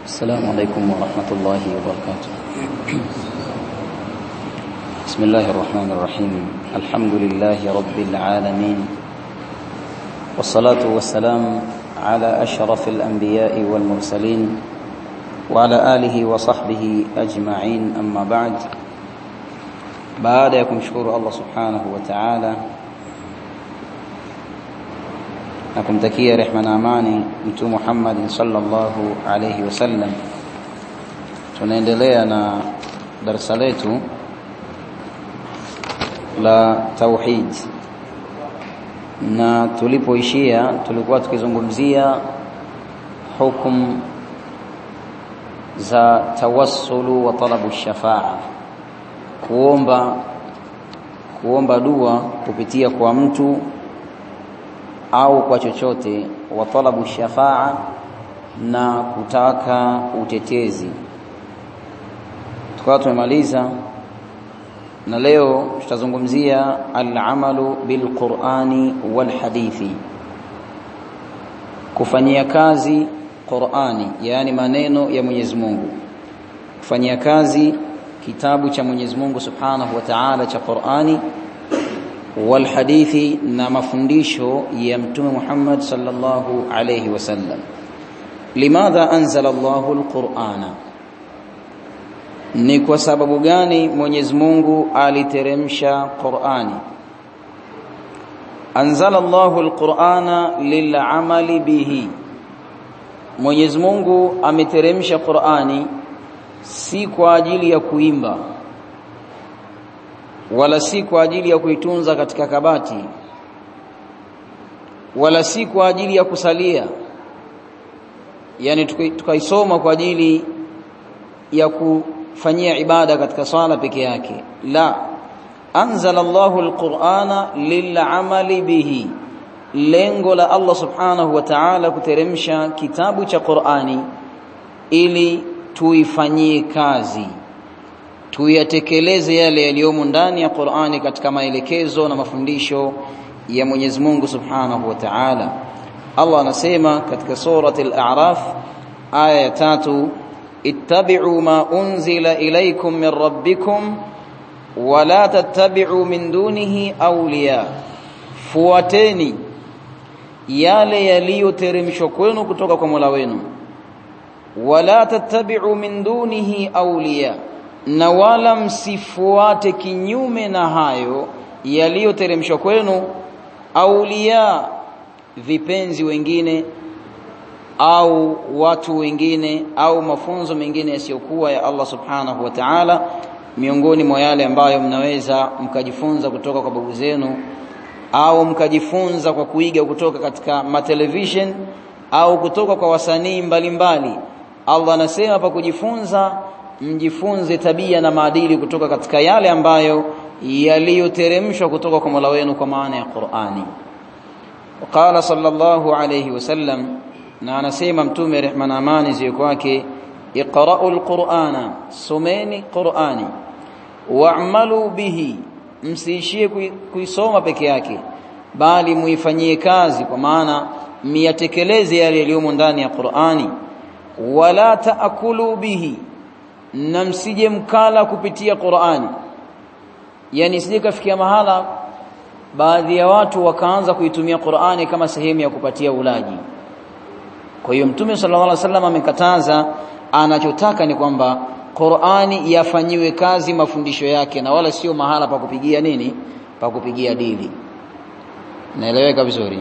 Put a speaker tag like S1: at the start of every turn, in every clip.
S1: السلام عليكم ورحمة الله وبركاته بسم الله الرحمن الرحيم الحمد لله رب العالمين والصلاة والسلام على أشرف الأنبياء والمرسلين وعلى آله وصحبه أجمعين أما بعد baada ya kumshukuru Allah subhanahu wa ta'ala na kumtakia rehma na amani mtume Muhammad sallallahu alayhi wasallam tunaendelea na darasa letu la tauhid na tulipoishia tulikuwa tukizungumzia hukum za tawassulu wa talabu shafaa kuomba kuomba dua kupitia kwa mtu au kwa chochote wa talabu shafaa na kutaka utetezi tukawa tumemaliza na leo tutazungumzia al-amalu bil-Qur'ani wal-hadithi kufanyia kazi Qur'ani yani maneno ya Mwenyezi Mungu kufanyia kazi kitabu cha Mwenyezi Mungu Subhanahu wa Ta'ala cha Qur'ani wal hadithi na mafundisho ya Mtume Muhammad sallallahu alayhi wasallam limadha anzala Allahu al-Qur'ana ni kwa sababu gani Mwenyezi Mungu aliteremsha Qur'ani anzala Allahu al-Qur'ana lil'amali bihi Mwenyezi Mungu ameteremsha Qur'ani si kwa ajili ya kuimba wala si kwa ajili ya kuitunza katika kabati wala si kwa ajili ya kusalia yani tukaisoma kwa ajili ya kufanyia ibada katika swala peke yake la anzala Allahu alqur'ana lil'amali bihi lengo la Allah subhanahu wa ta'ala kuteremsha kitabu cha Qur'ani ili tuifanyie kazi tuyatekeleze yale yaliyomo ndani ya Qur'ani katika maelekezo na mafundisho ya Mwenyezi Mungu Subhanahu wa Ta'ala Allah anasema katika surati al-A'raf aya ya tatu ittabi'u ma unzila ilaykum min rabbikum wa la tattabi'u min dunihi awliya fuateni yale yaliyoteremshwa kwenu kutoka kwa Mola wenu wala tattabi'u min dunihi awliya na wala msifuate kinyume na hayo yaliyoteremshwa kwenu awliya vipenzi wengine au watu wengine au mafunzo mengine yasiyokuwa ya Allah subhanahu wa ta'ala miongoni mwa yale ambayo mnaweza mkajifunza kutoka kwa babu zenu au mkajifunza kwa kuiga kutoka katika matelevision au kutoka kwa wasanii mbalimbali Allah anasema pa kujifunza mjifunze tabia na maadili kutoka katika yale ambayo yaliyoteremshwa kutoka kwa Mola wenu kwa maana ya Qur'ani. Qala sallallahu alayhi wasallam na anasema mtume rehma na amani ziwe kwake iqra'u alqur'ana someni qur'ani wa'malu bihi msiishie kuisoma peke yake bali muifanyie kazi kwa maana miyatekeleze yale yaliyomo ndani ya Qur'ani wala taakulu bihi na msije mkala kupitia Qur'ani yani sije kafikia mahala baadhi ya watu wakaanza kuitumia Qur'ani kama sehemu ya kupatia ulaji kwa hiyo mtume sallallahu alaihi wasallam amekataza anachotaka ni kwamba Qur'ani yafanyiwe kazi mafundisho yake na wala sio mahala pa kupigia nini pa kupigia dili naeleweka vizuri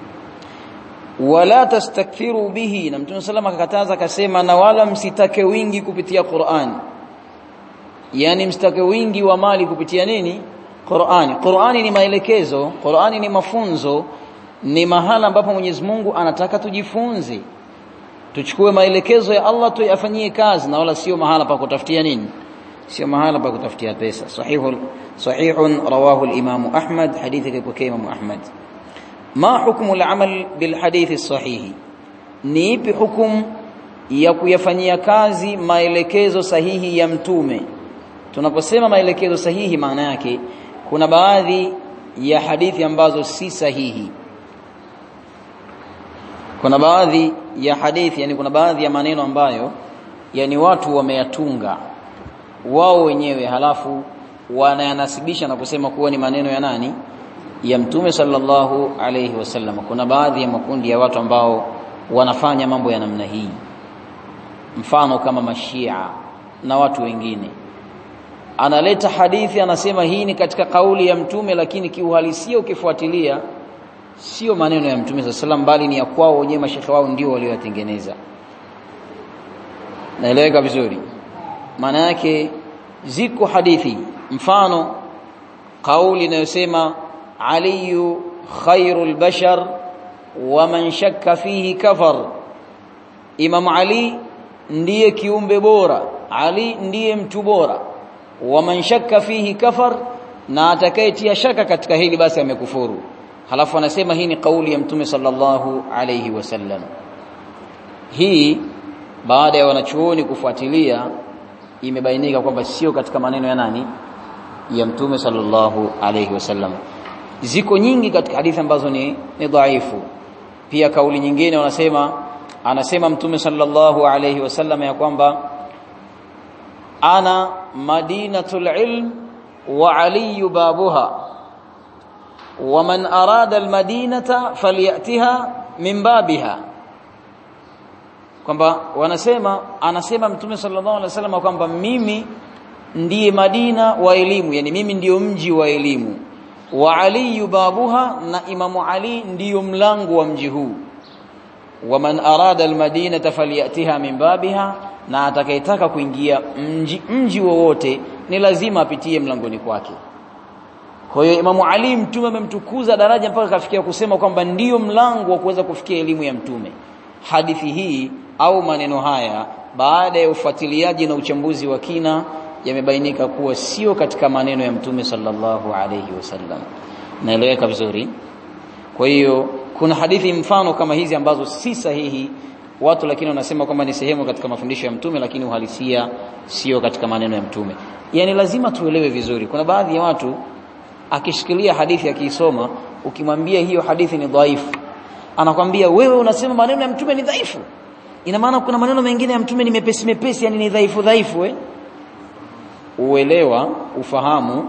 S1: wala tastakthiru bihi na mtume sallam akakataza akasema na wala msitake wingi kupitia Qur'an yani msitake wingi wa mali kupitia nini Qur'ani Qur'ani ni maelekezo Qur'ani ni mafunzo ni mahala ambapo Mwenyezi Mungu anataka tujifunze tuchukue maelekezo ya Allah tuyafanyie kazi na wala sio mahala pa kutafutia nini sio mahala pa kutafutia pesa sahihul sahihun rawahu al-Imam Ahmad hadithi kwa Imam Ahmad ma hukmu al-amal bil hadithi sahihi ni ipi hukumu ya kuyafanyia kazi maelekezo sahihi ya mtume tunaposema maelekezo sahihi maana yake kuna baadhi ya hadithi ambazo si sahihi kuna baadhi ya hadithi yani kuna baadhi ya maneno ambayo yani watu wameyatunga wao wenyewe halafu wanayanasibisha na kusema kuwa ni maneno ya nani ya mtume sallallahu alayhi wasallam kuna baadhi ya makundi ya watu ambao wanafanya mambo ya namna hii mfano kama mashia na watu wengine analeta hadithi anasema hii ni katika kauli ya mtume lakini kiuhalisia ukifuatilia sio maneno ya mtume sallallahu alayhi bali ni ya kwao wenyewe mashekhe wao ndio walioyatengeneza naeleweka vizuri maana yake ziko hadithi mfano kauli inayosema aliyu khairul bashar wa man shakka fihi kafar imam ali ndiye kiumbe bora ali ndiye mtu bora wa man shakka fihi kafar na atakayetia shaka katika hili basi amekufuru halafu anasema hii ni kauli ya mtume sallallahu alayhi wasallam hii baada ya wanachuoni kufuatilia imebainika kwamba sio katika maneno ya nani ya mtume sallallahu alayhi wasallam ziko nyingi katika hadithi ambazo ni, ni dhaifu pia kauli nyingine wanasema anasema mtume sallallahu alayhi wasallam ya kwamba ana madinatul ilm wa ali babuha wa man arada almadinata falyatiha min babiha kwamba wanasema anasema mtume sallallahu alaihi wasallam kwamba mimi ndiye Madina wa elimu yani mimi ndiyo mji wa elimu wa Ali babuha na Imamu Ali ndiyo mlango wa mji huu wa man arada almadinata falyatiha min babiha na atakayetaka kuingia mji mji wowote ni lazima apitie mlangoni kwake kwa hiyo Imamu Ali mtume amemtukuza daraja mpaka kafikia kusema kwamba ndiyo mlango wa kuweza kufikia elimu ya mtume hadithi hii au maneno haya baada ya ufuatiliaji na uchambuzi wa kina yamebainika kuwa sio katika maneno ya mtume sallallahu alayhi wasallam naeleweka vizuri kwa hiyo kuna hadithi mfano kama hizi ambazo si sahihi watu lakini wanasema kwamba ni sehemu katika mafundisho ya mtume lakini uhalisia sio katika maneno ya mtume yani lazima tuelewe vizuri kuna baadhi ya watu akishikilia hadithi akiisoma ukimwambia hiyo hadithi ni dhaifu anakwambia wewe unasema maneno ya mtume ni dhaifu ina maana kuna maneno mengine ya mtume ni mepesi mepesi yani ni dhaifu dhaifu eh uelewa ufahamu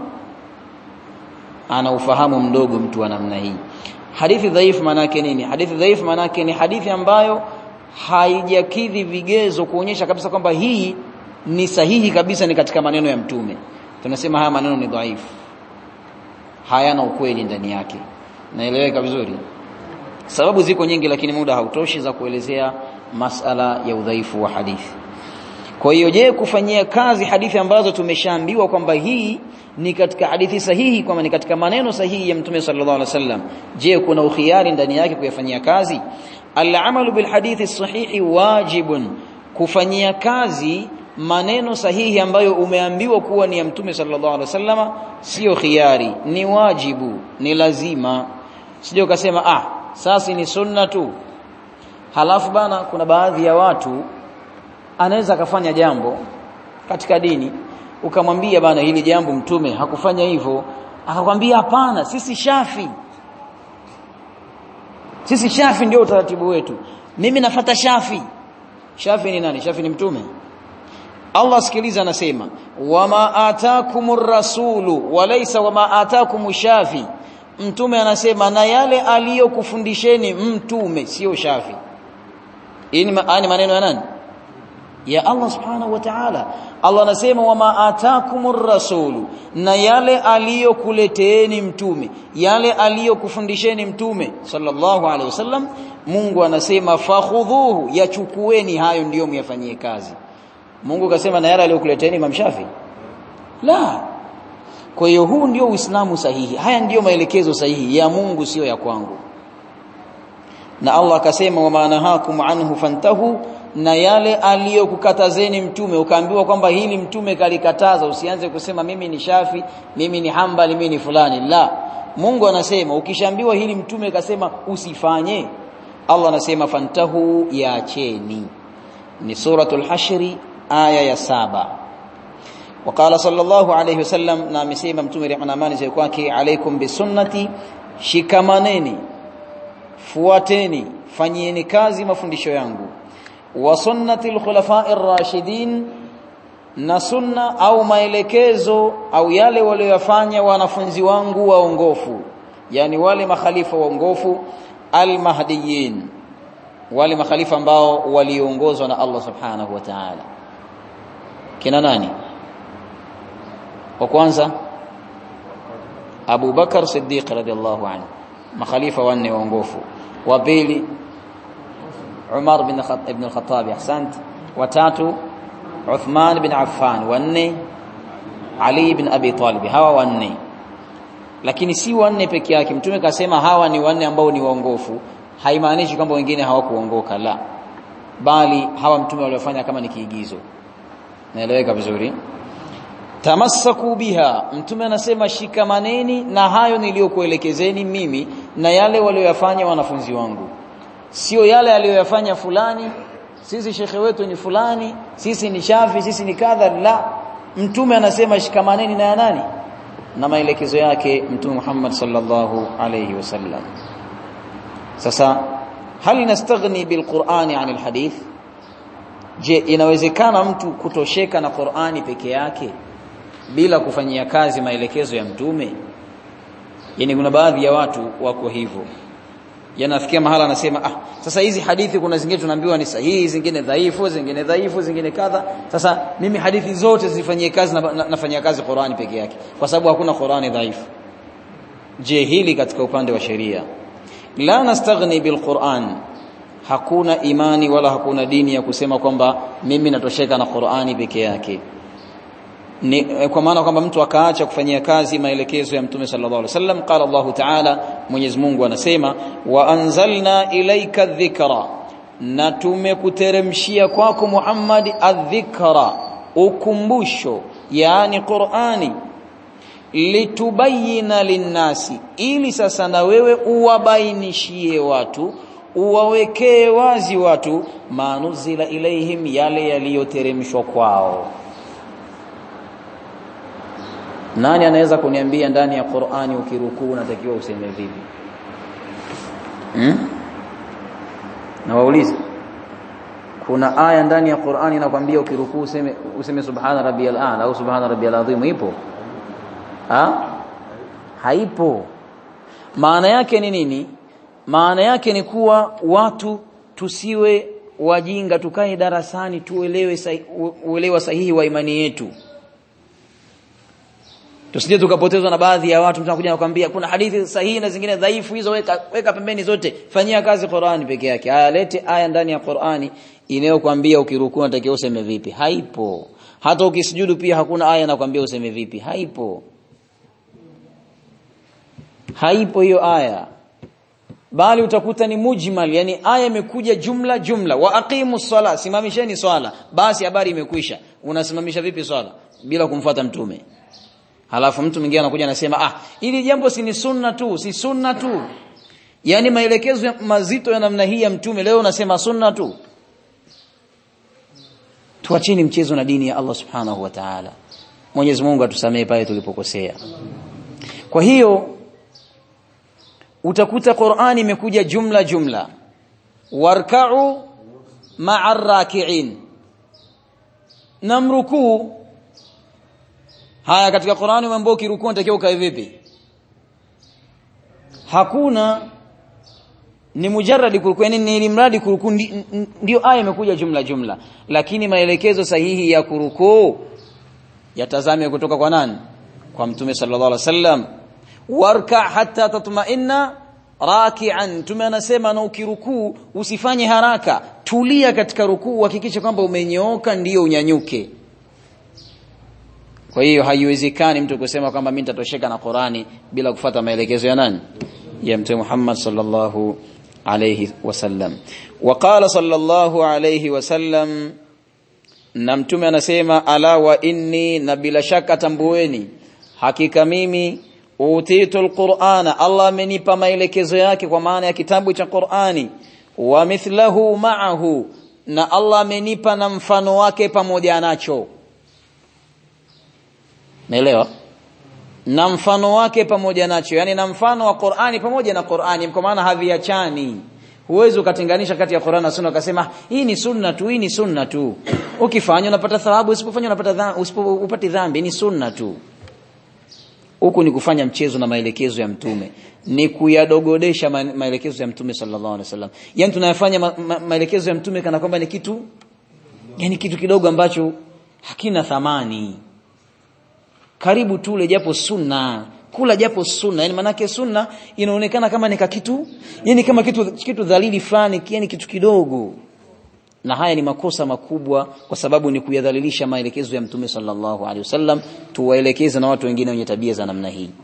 S1: ana ufahamu mdogo mtu wa namna hii hadithi dhaifu manake nini hadithi dhaifu manake ni hadithi ambayo haijakidhi vigezo kuonyesha kabisa kwamba hii ni sahihi kabisa ni katika maneno ya mtume tunasema haya maneno ni dhaifu hayana ukweli ndani yake naeleweka vizuri sababu ziko nyingi lakini muda hautoshi za kuelezea masala ya udhaifu wa hadithi kwa hiyo je kufanyia kazi hadithi ambazo tumeshaambiwa kwamba hii ni katika hadithi sahihi kwamba ni katika maneno sahihi ya mtume sallallahu alaihi wasallam je kuna ukhiari ndani yake kuyafanyia kazi al-amalu bil hadithi sahihi wajibun kufanyia kazi maneno sahihi ambayo umeambiwa kuwa ni ya mtume sallallahu alaihi wasallama sio khiari ni wajibu ni lazima sije ukasema ah sasa ni sunna tu halafu bana kuna baadhi ya watu anaweza akafanya jambo katika dini ukamwambia bana hili jambo mtume hakufanya hivyo akakwambia hapana sisi shafi sisi shafi ndio utaratibu wetu mimi nafata shafi shafi ni nani shafi ni mtume Allah sikiliza anasema wama atakumur rasulu walaysa wama atakumu shafi mtume anasema na yale aliyokufundisheni mtume sio shafi hii ni maneno ya nani ya Allah subhanahu wa ta'ala Allah anasema wama atakumur rasulu na yale aliyokuleteeni mtume yale aliyokufundisheni mtume sallallahu alaihi wasallam Mungu anasema fakhudhuhu yachukueni hayo ndiyo myafanyie kazi Mungu kasema na yale aliyokuleteeni Imam Shafi la kwa hiyo huu ndio Uislamu sahihi haya ndiyo maelekezo sahihi ya Mungu sio ya kwangu na Allah akasema wa manahakum anhu fantahu na yale aliyokukatazeni mtume ukaambiwa kwamba hili mtume kalikataza usianze kusema mimi ni Shafi mimi ni Hambali mimi ni fulani la Mungu anasema ukishaambiwa hili mtume kasema usifanye Allah anasema fantahu yaacheni ni suratul hashri aya ya saba وقال صلى الله عليه وسلم na amesema mtume rehma na amani ziwe kwake alaikum bisunnati shikamaneni fuateni fanyieni kazi mafundisho yangu wa sunnati al-khulafa'i ar-rashidin na sunna au maelekezo au yale waliyofanya wanafunzi wangu waongofu yani wale makhalifa waongofu al-mahdiyyin wale makhalifa ambao waliongozwa na Allah subhanahu wa ta'ala kina nani wa kwanza Abu Bakar Siddiq radhiallahu anhu makhalifa wanne waongofu wa pili Umar bin ibn al-Khattab ahsant wa tatu Uthman bin Affan wanne Ali bin Abi Talib hawa wanne lakini si wanne peke yake mtume kasema hawa ni wanne ambao ni waongofu haimaanishi kwamba wengine hawakuongoka la bali hawa mtume waliofanya kama ni kiigizo naeleweka vizuri tamassaku biha mtume anasema shikamaneni na hayo niliyokuelekezeni mimi na yale walioyafanya wanafunzi wangu sio yale aliyoyafanya fulani sisi shekhe wetu ni fulani sisi ni shafi sisi ni kadha la mtume anasema shikamaneni na ya nani na maelekezo yake mtume Muhammad sallallahu alayhi wasallam sasa hal nastaghni bilqur'ani anil hadith je inawezekana mtu kutosheka na Qur'ani peke yake bila kufanyia kazi maelekezo ya mtume yani kuna baadhi ya watu wako hivyo yanafikia mahala anasema ah sasa hizi hadithi kuna zingine tunaambiwa ni sahihi zingine dhaifu zingine dhaifu zingine kadha sasa mimi hadithi zote zifanyie kazi na, na, nafanyia kazi Qur'ani peke yake kwa sababu hakuna Qur'ani dhaifu je hili katika upande wa sheria la nastaghni bilquran hakuna imani wala hakuna dini ya kusema kwamba mimi natosheka na Qur'ani peke yake ni kwa maana kwamba mtu akaacha kufanyia kazi maelekezo ya Mtume sallallahu alaihi wasallam qala Allahu ta'ala Mwenyezi Mungu anasema wa anzalna ilaika dhikra na tumekuteremshia kwako Muhammad adh-dhikra ukumbusho yani Qur'ani litubayina linnasi ili sasa na wewe uwabainishie watu uwawekee wazi watu manuzila ilaihim yale yaliyoteremshwa kwao nani anaweza kuniambia ndani ya Qur'ani ukirukuu unatakiwa useme vipi hmm? na waulize kuna aya ndani ya Qur'ani inakwambia ukirukuu useme useme subhana rabbiyal a'la au subhana rabbiyal azim ipo ha? haipo maana yake ni nini maana yake ni kuwa watu tusiwe wajinga tukae darasani tuelewe sahi, uelewa sahihi wa imani yetu tusije tukapotezwa na baadhi ya watu mtakuja nakwambia kuna hadithi sahihi na zingine dhaifu hizo weka, weka pembeni zote fanyia kazi Qur'ani peke yake aya lete aya ndani ya Qur'ani inayokuambia ukirukuu unatakiwa useme vipi haipo hata ukisujudu pia hakuna aya inakwambia useme vipi haipo haipo hiyo aya bali utakuta ni mujmal yani aya imekuja jumla jumla wa aqimu sala simamisheni swala basi habari imekwisha unasimamisha vipi swala bila kumfuata mtume halafu mtu mwingine anakuja anasema ah ili jambo si ni sunna tu si sunna tu yani maelekezo mazito ya namna hii ya mtume leo unasema sunna tu tuacheni mchezo na dini ya Allah subhanahu wa ta'ala Mwenyezi Mungu atusamee pale tulipokosea kwa hiyo utakuta Qur'ani imekuja jumla jumla warka'u ma'a raki'in namrukuu haya katika Qur'ani mambo ukirukuu unatakiwa ukae vipi hakuna ni mujarradi kurukuu yani ni mradi kurukuu ndio aya imekuja jumla jumla lakini maelekezo sahihi ya kurukuu yatazame kutoka kwa nani kwa mtume sallallahu alaihi wasallam warka hatta tatma'inna raki'an tume anasema na ukirukuu usifanye haraka tulia katika rukuu hakikisha kwamba umenyooka ndiyo unyanyuke kwa hiyo haiwezekani mtu kusema kwamba mimi nitatosheka na Qur'ani bila kufata maelekezo ya nani ya mtume Muhammad sallallahu alayhi wasallam waqala sallallahu alayhi wasallam na mtume anasema ala wa inni na bila shaka tambueni hakika mimi utitu alqur'ana Allah amenipa maelekezo yake kwa maana ya kitabu cha Qur'ani wa mithlahu ma'ahu na Allah amenipa na mfano wake pamoja nacho Naelewa? Na mfano wake pamoja nacho, yani na mfano wa Qur'ani pamoja na Qur'ani, kwa maana haviachani. huwezi ukatenganisha kati ya Qur'an na Sunna ukasema hii ni sunna tu hii ni sunna tu ukifanya unapata thawabu usipofanya unapata dhambi usipopati dhambi ni sunna tu huku ni kufanya mchezo na maelekezo ya mtume ni kuyadogodesha ma maelekezo ya mtume sallallahu alaihi wasallam yani tunayafanya ma ma maelekezo ya mtume kana kwamba ni kitu yani kitu kidogo ambacho hakina thamani karibu tule japo sunna kula japo sunna yani manake sunna inaonekana kama ni kitu yani kama kitu kitu dhalili fulani yani kitu kidogo na haya ni makosa makubwa kwa sababu ni kuyadhalilisha maelekezo ya mtume sallallahu alaihi wasallam tuwaelekeze na watu wengine wenye tabia za namna hii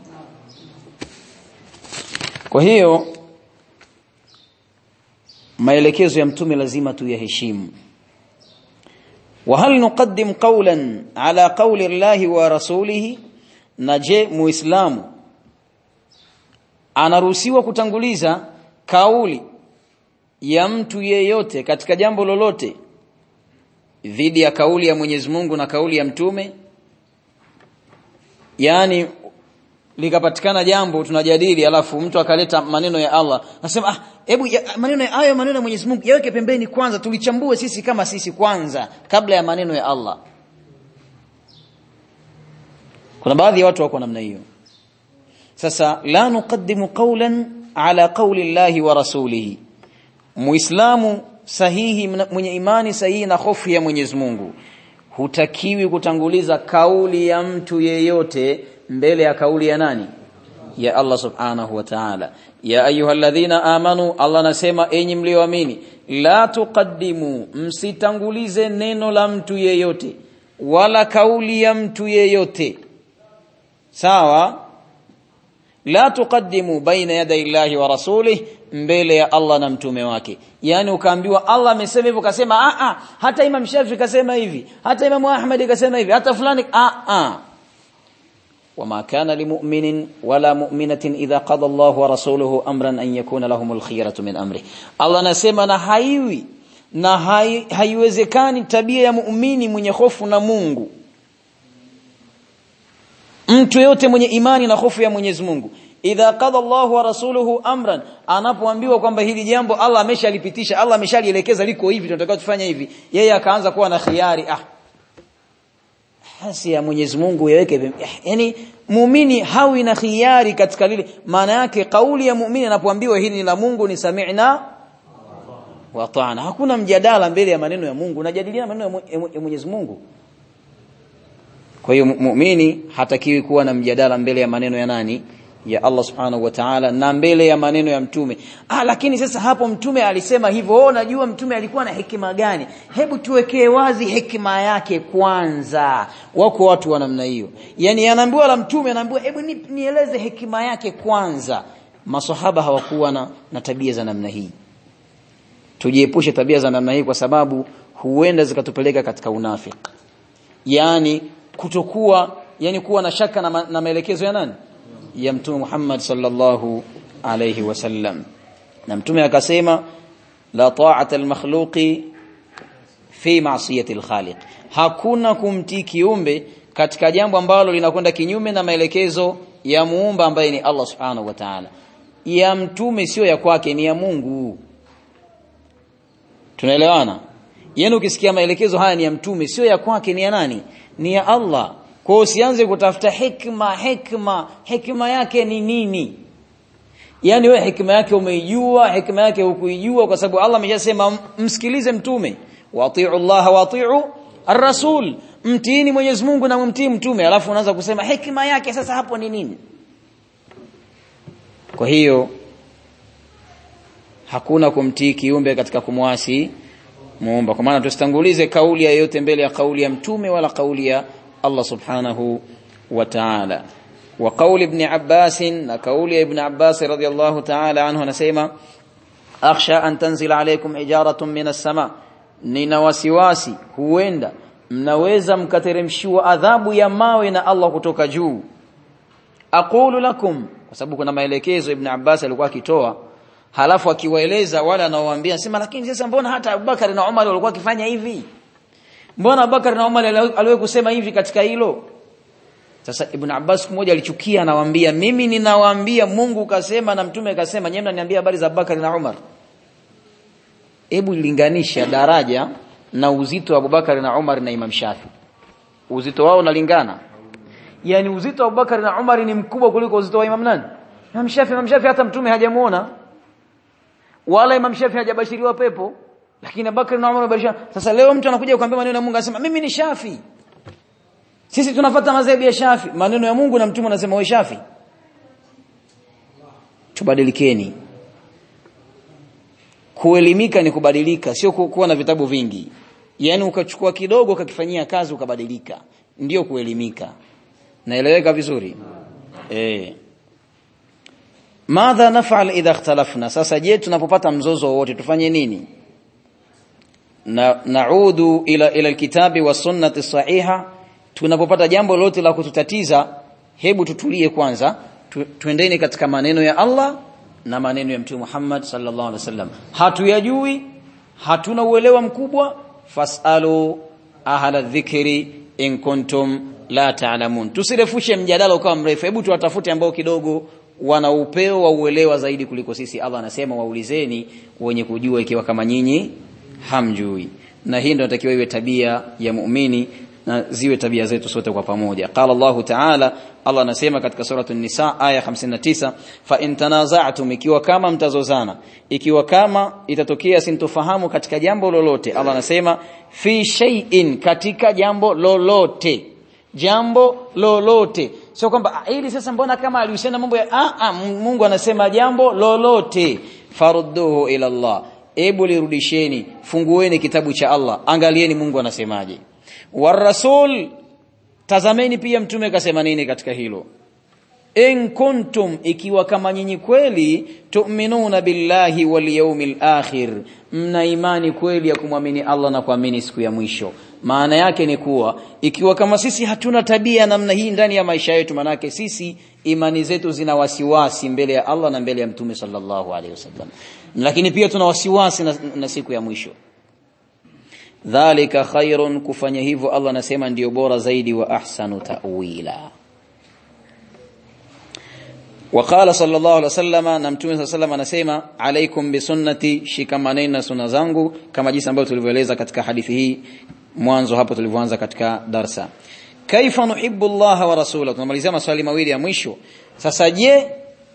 S1: kwa hiyo maelekezo ya mtume lazima tuyaheshimu وهل نقدم قولا على قول الله ورسوله نجي muislamu anaruhusiwa kutanguliza kauli ya mtu yeyote katika jambo lolote dhidi ya kauli ya Mwenyezi Mungu na kauli ya mtume yani likapatikana jambo tunajadili alafu mtu akaleta maneno ya Allah nasema ah hebu maneno hayo maneno ya Mwenyezi Mungu yaweke pembeni kwanza tulichambue sisi kama sisi kwanza kabla ya maneno ya Allah kuna baadhi ya watu wako namna hiyo sasa la nuqaddimu qawlan ala qawli Allahi wa rasulihi muislamu sahihi mwenye imani sahihi na hofu ya Mwenyezi Mungu hutakiwi kutanguliza kauli ya mtu yeyote mbele ya kauli ya nani ya Allah subhanahu wa ta'ala ya ayyuhalladhina amanu Allah anasema enyi mlioamini la tuqaddimu msitangulize neno la mtu yeyote wala kauli ya mtu yeyote sawa la tuqaddimu baina yaday Allahi wa rasulih mbele ya Allah na mtume wake yani ukaambiwa Allah amesema hivyo kasema a a hata Imam Shafi kasema hivi hata Imam Ahmad kasema hivi hata fulani a a وما كان لمؤمن ولا مؤمنة إذا قضى الله ورسوله أمرا أن يكون لهم الخيرة من أمره الله نسمى na haiwi na haiwezekani tabia ya muumini mwenye hofu na Mungu mtu yote mwenye imani na hofu ya Mwenyezi Mungu idha qada Allah wa rasuluhu amran anapoambiwa kwamba hili jambo Allah ameshalipitisha Allah ameshalielekeza liko hivi tunataka tufanye hivi yeye akaanza kuwa na khiari ah hasi ya Mwenyezi Mungu yaweke yani muumini hawi na khiari katika lile maana yake kauli ya muumini anapoambiwa hili ni la Mungu ni sami'na wa ta'ana hakuna mjadala mbele ya maneno ya Mungu unajadiliana maneno ya Mwenyezi Mungu kwa hiyo muumini hatakiwi kuwa na mjadala mbele ya maneno ya nani ya Allah subhanahu wa ta'ala na mbele ya maneno ya mtume ah lakini sasa hapo mtume alisema hivyo oh najua mtume alikuwa na hekima gani hebu tuwekee wazi hekima yake kwanza wako watu wa namna hiyo yani anaambiwa la mtume anaambiwa hebu ni, nieleze hekima yake kwanza masahaba hawakuwa na, na tabia za namna hii tujiepushe tabia za namna hii kwa sababu huenda zikatupeleka katika unafiki yani kutokuwa yani kuwa na shaka na, ma, na maelekezo ya nani ya mtume Muhammad sallallahu alayhi wasallam na mtume akasema la ta'ata al-makhluqi fi ma'siyati al-khaliq hakuna kumtii kiumbe katika jambo ambalo linakwenda kinyume na maelekezo ya muumba ambaye ni Allah subhanahu wa ta'ala ya mtume sio ya kwake ni ya Mungu tunaelewana yani ukisikia maelekezo haya ni ya mtume sio ya kwake ni ya nani ni ya Allah kwa usianze kutafuta hikma hikma hikma yake ni nini yani wewe hikma yake umeijua hikma yake hukuijua kwa sababu Allah ameshasema msikilize mtume wati'u Allah wati'u ar-rasul mtiini Mwenyezi Mungu na mtii mtume alafu unaanza kusema hikma yake sasa hapo ni nini kwa hiyo hakuna kumtii kiumbe katika kumwasi muumba kwa maana tusitangulize kauli yoyote mbele ya kauli ya mtume wala kauli ya Allah subhanahu wa ta'ala wa kauli ibn Abbas na kauli ya ibn Abbas radiyallahu ta'ala anhu anasema akhsha an tanzila alaykum hijaratun minas sama nina wasiwasi huenda mnaweza mkateremshiwa adhabu ya mawe na Allah kutoka juu aqulu lakum kwa sababu kuna maelekezo ibn Abbas alikuwa akitoa halafu akiwaeleza wale anaowaambia sema lakini sasa mbona hata Abubakar na Umar walikuwa wakifanya hivi mbona Abubakar na Umar aliwahi kusema hivi katika hilo sasa Ibn Abbas mmoja alichukia anawaambia mimi ninawaambia Mungu kasema na mtume kasema nyewe mnaniambia habari za Abubakar na Umar hebu linganisha daraja na uzito wa Abubakar na Umar na Imam Shafi uzito wao unalingana yani uzito wa Abubakar na Umar ni mkubwa kuliko uzito wa Imam nani Imam Shafi Imam Shafi hata mtume hajamuona wala Imam Shafi hajabashiriwa pepo lakini Abubakar na Umar wabashiriwa sasa leo mtu anakuja kuambia maneno ya Mungu anasema mimi ni Shafi sisi tunafuata madhehebu ya Shafi maneno ya Mungu na mtume anasema wewe Shafi tubadilikeni kuelimika ni kubadilika sio kuwa na vitabu vingi yani ukachukua kidogo ukakifanyia kazi ukabadilika ndio kuelimika naeleweka vizuri eh madha naf'al idha ikhtalafna sasa je tunapopata mzozo wote tufanye nini na naudu ila ila alkitabi wa sunnati sahiha tunapopata jambo lolote la kututatiza hebu tutulie kwanza tu, tuendeni katika maneno ya Allah na maneno ya Mtume Muhammad sallallahu alaihi wasallam hatuyajui hatuna uelewa mkubwa fasalu ahla dhikri in kuntum la ta'lamun tusirefushe mjadala ukawa mrefu hebu tuwatafute ambao kidogo wana upeo wa uelewa zaidi kuliko sisi Allah anasema waulizeni wenye kujua ikiwa kama nyinyi hamjui na hii ndio inatakiwa iwe tabia ya muumini na ziwe tabia zetu sote kwa pamoja qala Allah ta'ala Allah anasema katika suratul nisa aya 59 fa in tanaza'tum ikiwa kama mtazozana ikiwa kama itatokea sintofahamu katika jambo lolote Allah anasema fi shay'in katika jambo lolote jambo lolote sio kwamba hili sasa mbona kama alihusiana mambo ya a a Mungu anasema jambo lolote farudduhu ila Allah ebu lirudisheni fungueni kitabu cha Allah angalieni Mungu anasemaje warasul tazameni pia mtume kasema nini katika hilo in kuntum ikiwa kama nyinyi kweli tu'minuna billahi wal yawmil akhir mna imani kweli ya kumwamini Allah na kuamini siku ya mwisho maana yake ni kuwa ikiwa kama sisi hatuna tabia namna hii ndani ya maisha yetu manake sisi imani zetu zina wasiwasi mbele ya Allah na mbele ya mtume sallallahu alaihi wasallam lakini pia tuna wasiwasi na, na siku ya mwisho dhalika khairun kufanya hivyo Allah anasema ndiyo bora zaidi wa ahsanu ta'wila وقال صلى الله عليه وسلم na mtume صلى الله عليه وسلم anasema alaikum bisunnati shikamaneni na sunna zangu kama jinsi ambavyo tulivyoeleza katika hadithi hii mwanzo hapo tulivyoanza katika darsa kaifa nuhibbu Allah wa rasulahu tunamalizia maswali mawili ya mwisho sasa je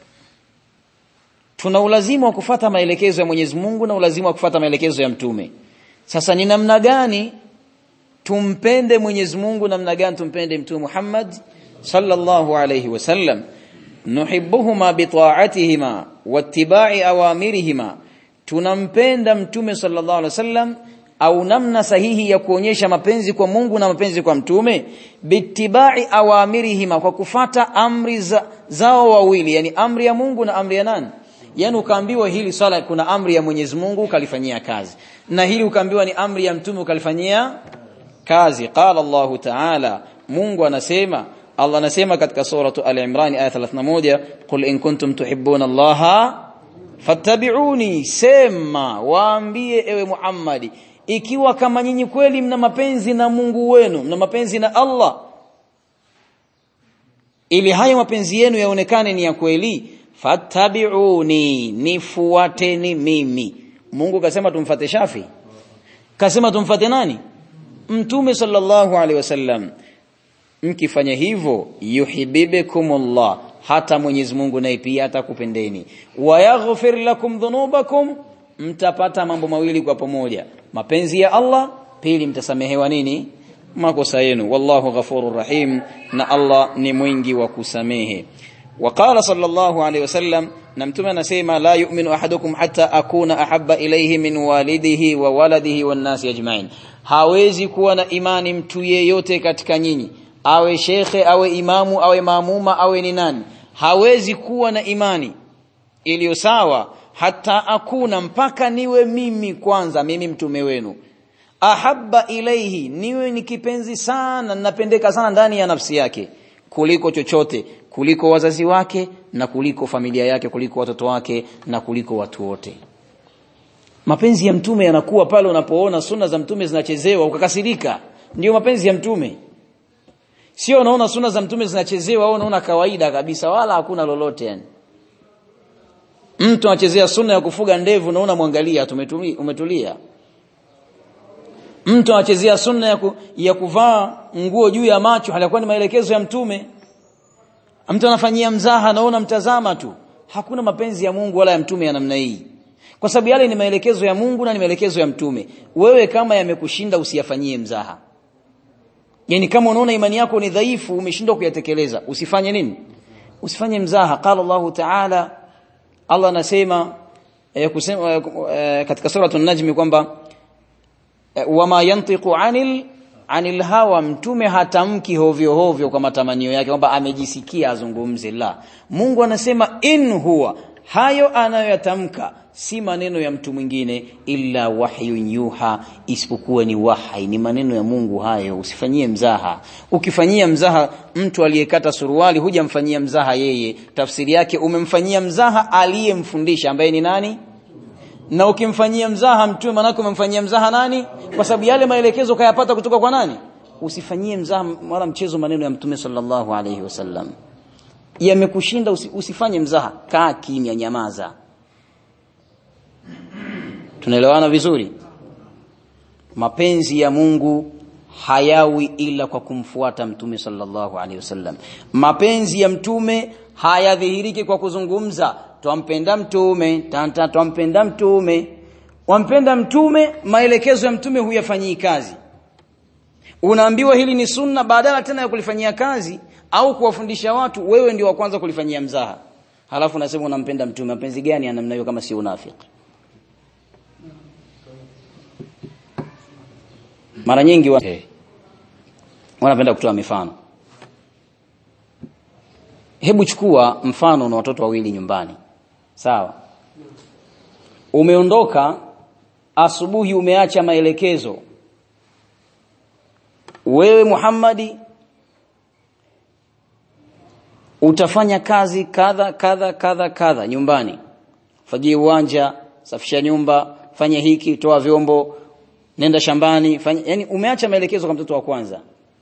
S1: tuna ulazima wa kufata maelekezo ya Mwenyezi Mungu na ulazima wa kufata maelekezo ya mtume sasa ni namna gani tumpende Mwenyezi Mungu namna gani tumpende mtume Muhammad sallallahu alayhi wasallam nuhibbuhuma bita'atihima wattiba'i awamirihima tunampenda mtume sallallahu alaihi wasallam au namna sahihi ya kuonyesha mapenzi kwa Mungu na mapenzi kwa mtume bittiba'i awamirihima kwa kufata amri za, zao wawili yani amri ya Mungu na amri ya nani yani ukaambiwa hili swala kuna amri ya Mwenyezi Mungu ukalifanyia kazi na hili ukaambiwa ni amri ya mtume ukalifanyia kazi qala Allahu ta'ala Mungu anasema Allah anasema katika suratu Al-Imran aya 31 qul in kuntum tuhibbuna Allah fattabi'uni sema waambie ewe Muhammadi ikiwa kama nyinyi kweli mna mapenzi na Mungu wenu mna mapenzi na Allah ili hayo mapenzi yenu yaonekane ni ya kweli fattabi'uni nifuateni mimi Mungu kasema tumfate Shafi kasema tumfate nani Mtume sallallahu alaihi wasallam mkifanya hivyo yuhibbikumullah hata Mwenyezi Mungu naye pia atakupendeni wa yaghfir lakum dhunubakum mtapata mambo mawili kwa pamoja mapenzi ya Allah pili mtasamehewa nini makosa yenu wallahu ghafurur rahim na Allah ni mwingi wa kusamehe وقال صلى الله عليه وسلم نمتم نسيما لا يؤمن أحدكم حتى أكون أحب إليه من والده وولده والناس أجمعين hawezi kuwa na imani mtu yeyote katika nyinyi awe shekhe awe imamu awe maamuma awe ni nani hawezi kuwa na imani iliyo sawa hata akuna mpaka niwe mimi kwanza mimi mtume wenu ahabba ilaihi niwe ni kipenzi sana napendeka sana ndani ya nafsi yake kuliko chochote kuliko wazazi wake na kuliko familia yake kuliko watoto wake na kuliko watu wote mapenzi ya mtume yanakuwa pale unapoona sunna za mtume zinachezewa ukakasirika ndio mapenzi ya mtume sio unaona sunna za mtume zinachezewa au unaona kawaida kabisa wala hakuna lolote yani mtu anachezea sunna ya kufuga ndevu na unamwangalia umetulia mtu anachezea sunna ya, ku, ya kuvaa nguo juu ya macho halikuwa ni maelekezo ya mtume mtu anafanyia mzaha na unamtazama tu hakuna mapenzi ya Mungu wala ya mtume ya namna hii kwa sababu yale ni maelekezo ya Mungu na ni maelekezo ya mtume wewe kama yamekushinda usiyafanyie mzaha yani kama unaona imani yako ni dhaifu umeshindwa kuyatekeleza usifanye nini usifanye mzaha qala Allah ta'ala Allah anasema eh, kusema eh, katika sura an-najm kwamba eh, wama yantiqu anil anil hawa mtume hatamki hovyo hovyo kwa matamanio yake kwamba amejisikia azungumze la Mungu anasema in huwa hayo anayoyatamka si maneno ya mtu mwingine illa wahyun yuha isipokuwa ni wahai ni maneno ya Mungu hayo usifanyie mzaha ukifanyia mzaha mtu aliyekata suruali hujamfanyia mzaha yeye tafsiri yake umemfanyia mzaha aliyemfundisha ambaye ni nani na ukimfanyia mzaha mtume manako umemfanyia mzaha nani kwa sababu yale maelekezo kayapata kutoka kwa nani usifanyie mzaha wala mchezo maneno ya mtume sallallahu alayhi wasallam yamekushinda usi, usifanye mzaha kaa kimya nyamaza tunaelewana vizuri mapenzi ya Mungu hayawi ila kwa kumfuata mtume sallallahu alaihi wasallam mapenzi ya mtume hayadhihiriki kwa kuzungumza twampenda mtume tanta twampenda mtume wampenda mtume maelekezo ya mtume huyafanyii kazi unaambiwa hili ni sunna badala tena ya kulifanyia kazi au kuwafundisha watu wewe ndio wa kwanza kulifanyia mzaha halafu unasema unampenda mtume mapenzi gani ya namna hiyo kama si unafiki mara nyingi wa... hey. wanapenda kutoa mifano hebu chukua mfano na watoto wawili nyumbani sawa umeondoka asubuhi umeacha maelekezo wewe Muhammadi utafanya kazi kadha kadha kadha kadha nyumbani fagie uwanja safisha nyumba fanya hiki toa vyombo nenda shambani fanya yani umeacha maelekezo kwa mtoto wa kwanza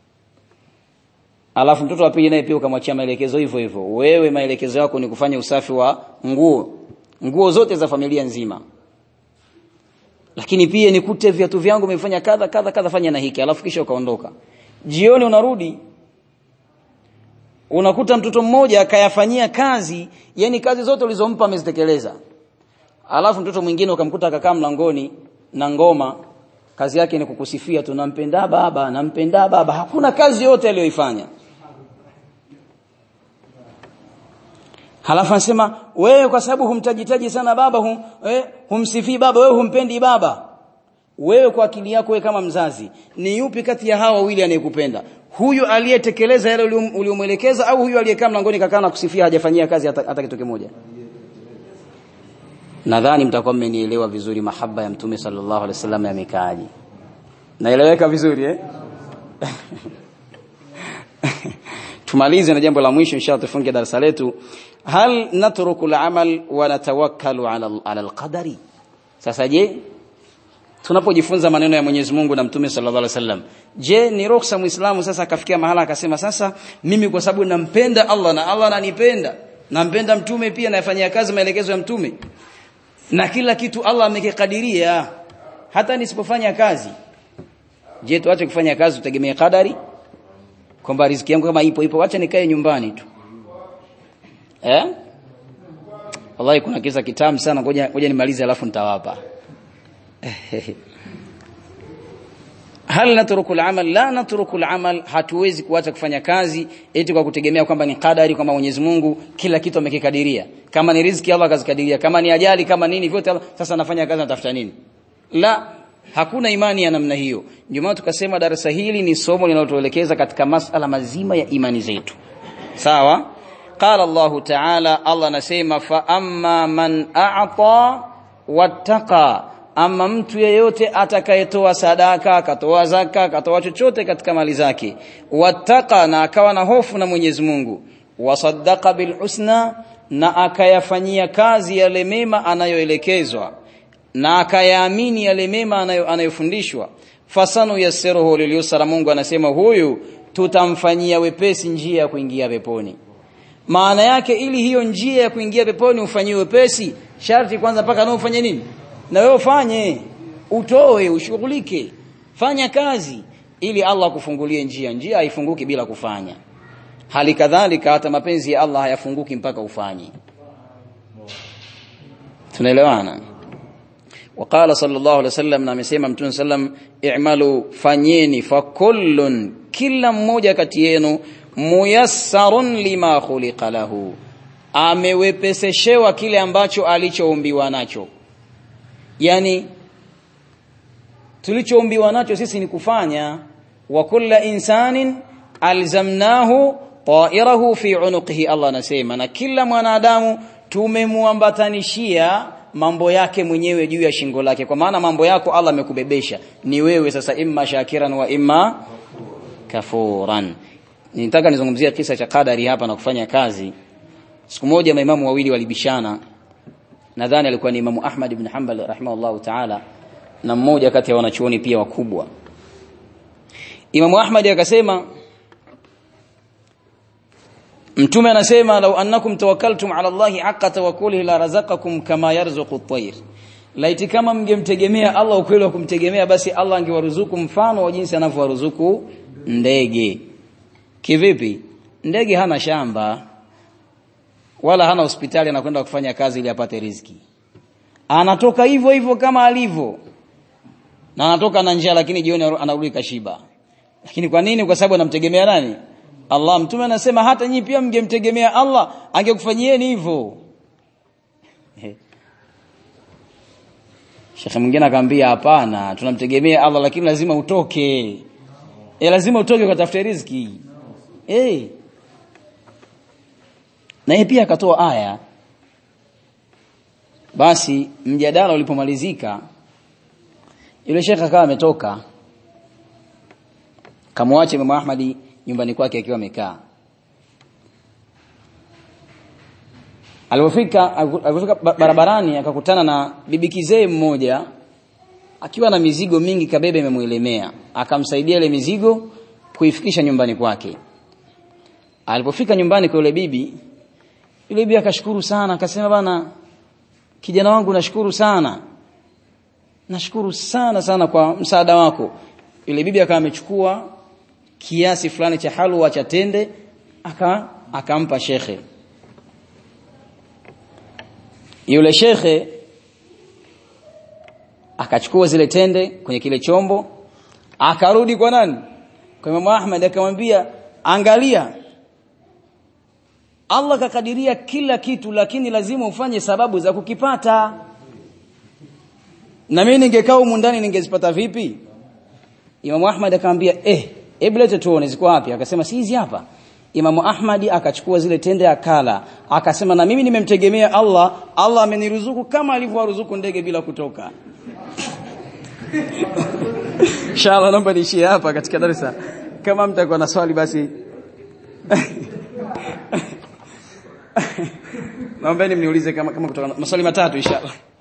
S1: alafu mtoto wa pili naye pia ukamwachia maelekezo hivyo hivyo wewe maelekezo yako ni kufanya usafi wa nguo nguo zote za familia nzima lakini pia nikute viatu vyangu umefanya kadha kadha kadha fanya na hiki alafu kisha ukaondoka jioni unarudi unakuta mtoto mmoja akayafanyia kazi yani kazi zote ulizompa amezitekeleza alafu mtoto mwingine ukamkuta akakaa mlangoni na ngoma kazi yake ni kukusifia tu nampenda baba nampenda baba hakuna kazi yote aliyoifanya halafu anasema wewe kwa sababu humtajitaji sana baba hum, eh, humsifii baba wewe humpendi baba wewe kwa akili yako wewe kama mzazi ni yupi kati ya hawa wawili anayekupenda huyu aliyetekeleza yale uliomwelekeza au huyu aliyekaa mlangoni kakaa na kusifia hajafanyia kazi hata, hata kitu kimoja nadhani mtakuwa mmenielewa vizuri mahaba ya mtume sallallahu alaihi wasallam yamekaaje naeleweka vizuri eh tumalize na jambo la mwisho inshallah tufunge darasa letu hal natruku al-amal wa natawakkalu ala ala al-qadari sasa je tunapojifunza maneno ya Mwenyezi Mungu na Mtume sallallahu alaihi wasallam je ni ruhusa muislamu sasa akafikia mahala akasema sasa mimi kwa sababu nampenda Allah na Allah ananipenda nampenda mtume pia nafanyia kazi maelekezo ya mtume na kila kitu Allah amekikadiria hata nisipofanya kazi je tuache kufanya kazi tutegemee kadari kwamba riziki yangu kama ipo ipo acha nikae nyumbani tu eh wallahi kuna kisa kitamu sana ngoja ngoja nimalize alafu nitawapa hal natruku al-amal la natruku al-amal hatuwezi kuacha kufanya kazi eti kwa kutegemea kwamba ni kadari kwamba Mwenyezi Mungu kila kitu amekikadiria kama ni riziki Allah akazikadiria kama ni ajali kama nini vyote Allah sasa nafanya kazi natafuta nini la hakuna imani ya namna hiyo ndio maana tukasema darasa hili ni somo linalotuelekeza katika masala mazima ya imani zetu sawa qala Allah ta'ala Allah anasema fa amma man a'ta wattaqa ama mtu yeyote atakayetoa sadaka akatoa zaka akatoa chochote katika mali zake wattaqa na akawa na hofu na Mwenyezi Mungu wasaddaqa bil husna na akayafanyia kazi yale mema anayoelekezwa na akayaamini yale mema anayo, anayofundishwa fasanu yassiruhu lilyusra Mungu anasema huyu tutamfanyia wepesi njia ya kuingia peponi maana yake ili hiyo njia ya kuingia peponi ufanyiwe wepesi sharti kwanza mpaka nao ufanye nini na wewe ufanye utoe ushughulike fanya kazi ili Allah kufungulie njia njia haifunguki bila kufanya hali kadhalika hata mapenzi ya Allah hayafunguki mpaka ufanye tunaelewana وقال صلى الله عليه وسلم na amesema mtume sallam i'malu fanyeni fakullun kila mmoja kati yenu muyassarun lima khuliqa lahu amewepeseshewa kile ambacho alichoumbiwa nacho yani tulichoumbiwa nacho sisi ni kufanya wa kulla insanin alzamnahu ta'irahu fi unuqihi Allah anasema na kila mwanadamu tumemuambatanishia mambo yake mwenyewe juu ya shingo lake kwa maana mambo yako Allah amekubebesha ni wewe sasa imma shakiran wa imma kafuran nitaka nizungumzia kisa cha kadari hapa na kufanya kazi siku moja maimamu wawili walibishana nadhani alikuwa ni Imamu Ahmad ibn Hanbal rahimahullahu ta'ala na mmoja kati ya wanachuoni pia wakubwa Imamu Ahmad akasema Mtume anasema law annakum tawakkaltum ala Allahi haqqa tawakkulihi la razaqakum kama yarzuqu at-tayr laiti kama mngemtegemea Allah ukweli wa kumtegemea basi Allah angewaruzuku mfano wa jinsi anavyowaruzuku ndege kivipi ndege hana shamba wala hana hospitali anakwenda kufanya kazi ili apate riziki anatoka hivyo hivyo kama alivyo na anatoka na njaa lakini jioni anarudi kashiba lakini kwa nini kwa sababu anamtegemea nani Allah mtume anasema hata nyinyi pia mngemtegemea Allah angekufanyieni hivyo Sheikh mwingine akamwambia hapana tunamtegemea Allah lakini lazima utoke e lazima utoke ukatafute riziki eh na yeye pia akatoa aya basi mjadala ulipomalizika yule shekhe akawa ametoka kamwache Imam Ahmadi nyumbani kwake akiwa amekaa alipofika alipofika barabarani akakutana na bibi kizee mmoja akiwa na mizigo mingi kabebe imemuelemea akamsaidia ile mizigo kuifikisha nyumbani kwake alipofika nyumbani kwa yule bibi yule bibi akashukuru sana akasema bana kijana wangu nashukuru sana nashukuru sana sana kwa msaada wako yule bibi akawa amechukua kiasi fulani cha halwa cha tende aka akampa shekhe yule shekhe akachukua zile tende kwenye kile chombo akarudi kwa nani kwa Imam Ahmad akamwambia angalia Allah kakadiria kila kitu lakini lazima ufanye sababu za kukipata na mimi ningekaa humu ndani ningezipata vipi Imam Ahmad akamwambia eh hebu lete tuone ziko wapi akasema si hizi hapa Imam Ahmad akachukua zile tende akala akasema na mimi nimemtegemea Allah Allah ameniruzuku kama alivyowaruzuku ndege bila kutoka Inshallah naomba niishie hapa katika darasa kama mtakuwa na swali basi naombeni mniulize kama kama kutoka maswali matatu inshallah